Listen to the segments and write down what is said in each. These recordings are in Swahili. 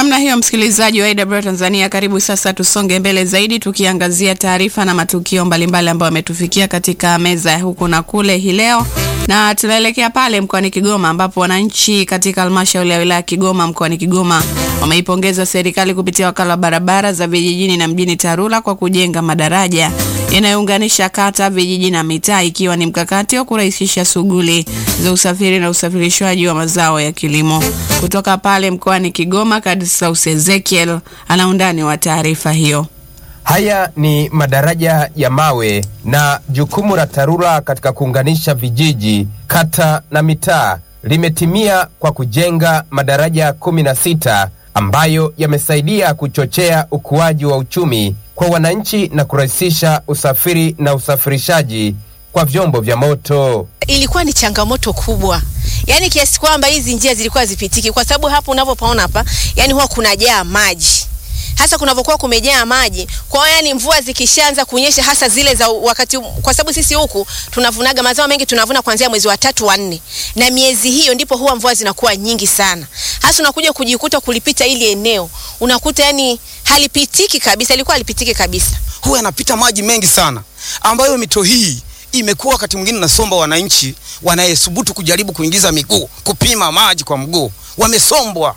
namna hiyo, msikilizaji wa AWR Tanzania, karibu sasa tusonge mbele zaidi tukiangazia taarifa na matukio mbalimbali ambayo yametufikia katika meza ya huku na kule hii leo, na tunaelekea pale mkoani Kigoma ambapo wananchi katika halmashauri ya wilaya ya Kigoma mkoani Kigoma wameipongeza serikali kupitia wakala wa barabara za vijijini na mjini TARURA kwa kujenga madaraja yanayounganisha kata, vijiji na mitaa, ikiwa ni mkakati wa kurahisisha shughuli za usafiri na usafirishwaji wa mazao ya kilimo. Kutoka pale mkoani Kigoma, Kadislaus Ezekiel ana undani wa taarifa hiyo. Haya ni madaraja ya mawe na jukumu la TARURA katika kuunganisha vijiji, kata na mitaa limetimia kwa kujenga madaraja kumi na sita ambayo yamesaidia kuchochea ukuaji wa uchumi kwa wananchi na kurahisisha usafiri na usafirishaji kwa vyombo vya moto. Ilikuwa ni changamoto kubwa, yaani kiasi kwamba hizi njia zilikuwa zipitiki, kwa sababu hapo unavyopaona hapa, yani huwa kunajaa maji hasa kunavyokuwa kumejaa maji. Kwa hiyo yani, mvua zikishaanza kunyesha, hasa zile za wakati, kwa sababu sisi huku tunavunaga mazao mengi, tunavuna kuanzia mwezi wa tatu wa nne, na miezi hiyo ndipo huwa mvua zinakuwa nyingi sana. Hasa unakuja kujikuta kulipita ili eneo unakuta yani halipitiki kabisa, ilikuwa halipitiki kabisa, huwa yanapita maji mengi sana, ambayo mito hii imekuwa wakati mwingine nasomba wananchi wanayesubutu kujaribu kuingiza miguu kupima maji kwa mguu, wamesombwa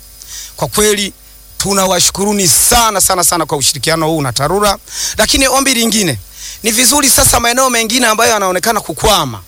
kwa kweli tunawashukuruni sana sana sana kwa ushirikiano huu na TARURA. Lakini ombi lingine ni vizuri sasa maeneo mengine ambayo yanaonekana kukwama,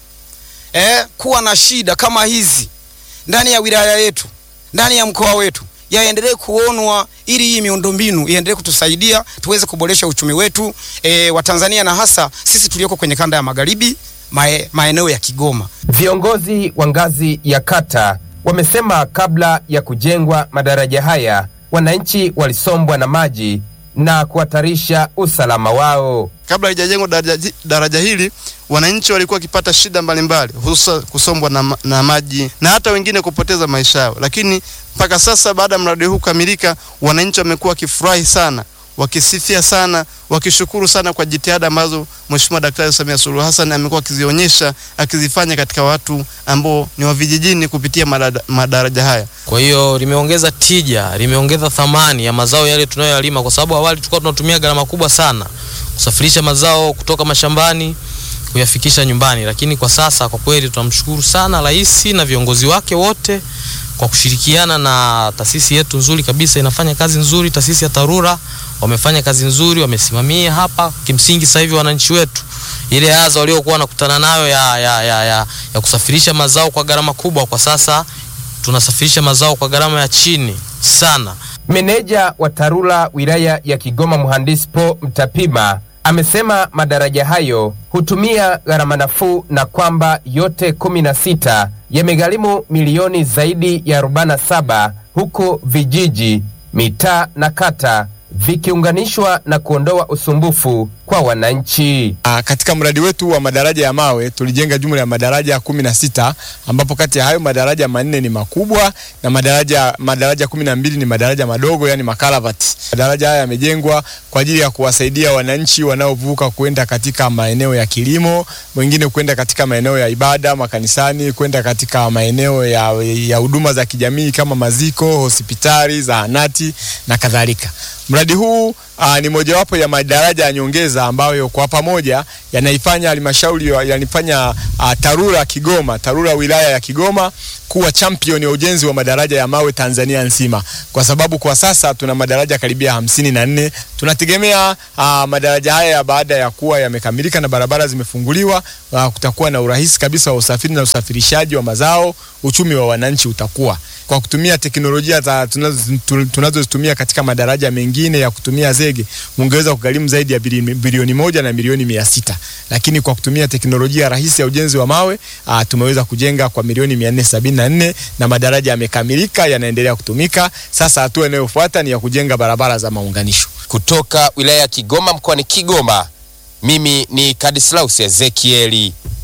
eh, kuwa na shida kama hizi ndani ya wilaya yetu, ndani ya mkoa wetu yaendelee kuonwa ili hii miundombinu iendelee kutusaidia tuweze kuboresha uchumi wetu e, wa Tanzania na hasa sisi tulioko kwenye kanda ya magharibi mae, maeneo ya Kigoma. Viongozi wa ngazi ya kata wamesema kabla ya kujengwa madaraja haya wananchi walisombwa na maji na kuhatarisha usalama wao. Kabla haijajengwa daraja, daraja hili wananchi walikuwa wakipata shida mbalimbali, hususa kusombwa na, na maji na hata wengine kupoteza maisha yao, lakini mpaka sasa baada ya mradi huu kukamilika, wananchi wamekuwa wakifurahi sana, wakisifia sana, wakishukuru sana kwa jitihada ambazo Mheshimiwa Daktari Samia Suluhu Hassan amekuwa akizionyesha akizifanya katika watu ambao ni wa vijijini kupitia madada, madaraja haya. Kwa hiyo limeongeza tija, limeongeza thamani ya mazao yale tunayoyalima, kwa sababu awali tulikuwa tunatumia gharama kubwa sana kusafirisha mazao kutoka mashambani kuyafikisha nyumbani, lakini kwa sasa kwa kweli tunamshukuru sana rais na viongozi wake wote kwa kushirikiana na taasisi yetu nzuri kabisa, inafanya kazi nzuri. Taasisi ya TARURA wamefanya kazi nzuri, wamesimamia hapa. Kimsingi sasa hivi wananchi wetu ile adha waliokuwa wanakutana nayo ya, ya, ya, ya, ya kusafirisha mazao kwa gharama kubwa, kwa sasa tunasafirisha mazao kwa gharama ya chini sana. Meneja wa TARURA wilaya ya Kigoma, mhandisi Po Mtapima amesema madaraja hayo hutumia gharama nafuu na kwamba yote kumi na sita yamegharimu milioni zaidi ya 47 huku vijiji, mitaa na kata vikiunganishwa na kuondoa usumbufu kwa wananchi. Aa, katika mradi wetu wa madaraja ya mawe tulijenga jumla ya madaraja kumi na sita ambapo kati ya hayo madaraja manne ni makubwa na madaraja madaraja kumi na mbili ni madaraja madogo yani makaravati. Madaraja haya yamejengwa kwa ajili ya kuwasaidia wananchi wanaovuka kwenda katika maeneo ya kilimo, wengine kwenda katika maeneo ya ibada makanisani, kwenda katika maeneo ya ya huduma za kijamii kama maziko, hospitali, zahanati na kadhalika. Mradi huu uh, ni mojawapo ya madaraja ya nyongeza ambayo kwa pamoja yanaifanya halmashauri yanifanya uh, TARURA Kigoma, TARURA wilaya ya Kigoma kuwa champion ya ujenzi wa madaraja ya mawe Tanzania nzima, kwa sababu kwa sasa tuna madaraja karibia hamsini na nne. Tunategemea uh, madaraja haya baada ya kuwa yamekamilika na barabara zimefunguliwa, uh, kutakuwa na urahisi kabisa wa usafiri na usafirishaji wa mazao, uchumi wa wananchi utakuwa kwa kutumia teknolojia za tunazozitumia katika madaraja mengine ya kutumia zege ungeweza kugharimu zaidi ya bilioni moja na milioni mia sita lakini kwa kutumia teknolojia rahisi ya ujenzi wa mawe a, tumeweza kujenga kwa milioni mia nne sabini na nne na madaraja yamekamilika yanaendelea kutumika. Sasa hatua inayofuata ni ya kujenga barabara za maunganisho. Kutoka wilaya ya Kigoma mkoani Kigoma, mimi ni Kadislaus Ezekieli.